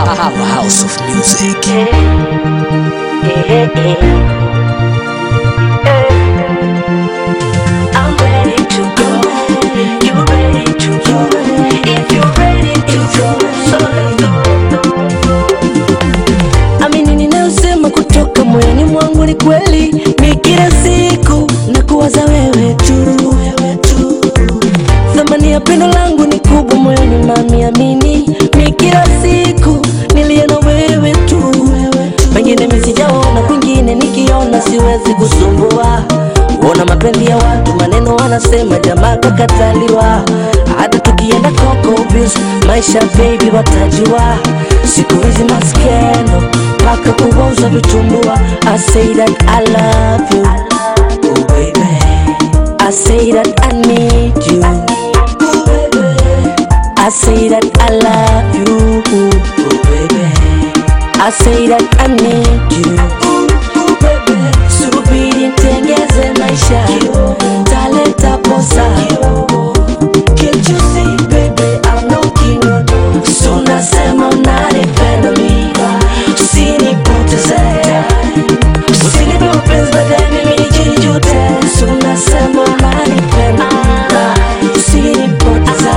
Powerhouse of music. I'm ready to go. You ready to go? If you're ready to go, so let's go. Amini ninayosema kutoka moyoni mwangu ni kweli, mi kila siku na kuwaza wewe tu, wewe tu. Thamani ya pendo langu ni kubwa moyoni, mami, amini mi kila siku nilie na wewe tu, wewe tu. Pengine mi sijaona, kwingine nikiona siwezi kusumbua Ona mapenzi ya watu, maneno wanasema, jamaa kakataliwa. Hata tukienda Coco Beach, maisha baby watajua. Siku hizi maskendo mpaka kuwauza vitumbua. I say that I love you, oh baby. I say that I need you, oh baby. I say that I love you, oh baby. I say that I need you, oh baby. Subiri nitengeze maisha, taleta posa. Can't you see baby I'm knocking your door. So nasema unanipenda mimi, usinipoteze. Usinipe mapenzi baadaye mimi nijijute. So nasema unanipenda mimi, usinipoteze.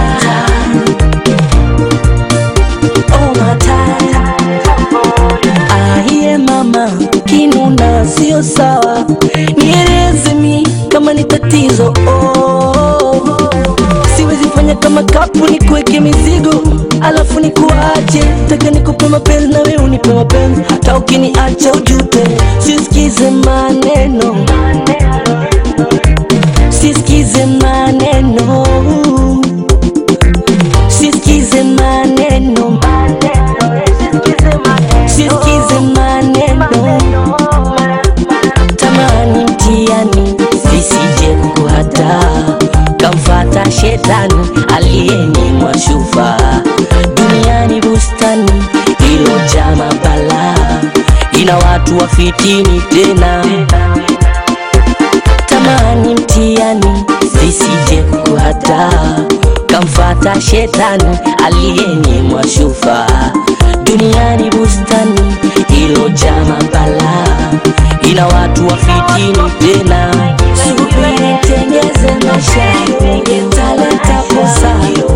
Oh my time Ahiye mama, kinuna sio sawa, nieleze mi kama ni tatizo oh. Siwezi fanya kama kapu ni kuweke mizigo alafu ni kuache, taka nikupe mapenzi na wewe unipe mapenzi, hata ukiniacha ujute. Sisikize maneno, sisikize maneno, sisikize maneno, sisikize maneno tamani mtiani visije kuhata kamfata shetani aliyenyimwa shufa duniani bustani ilojaa mabala ina watu wafitini tena tamani mtiani visije kuhata kamfata shetani aliyenyimwa shufa duniani bustani ilojaa mabala ina watu wafitini tena subiri tengeze maisha taleta posa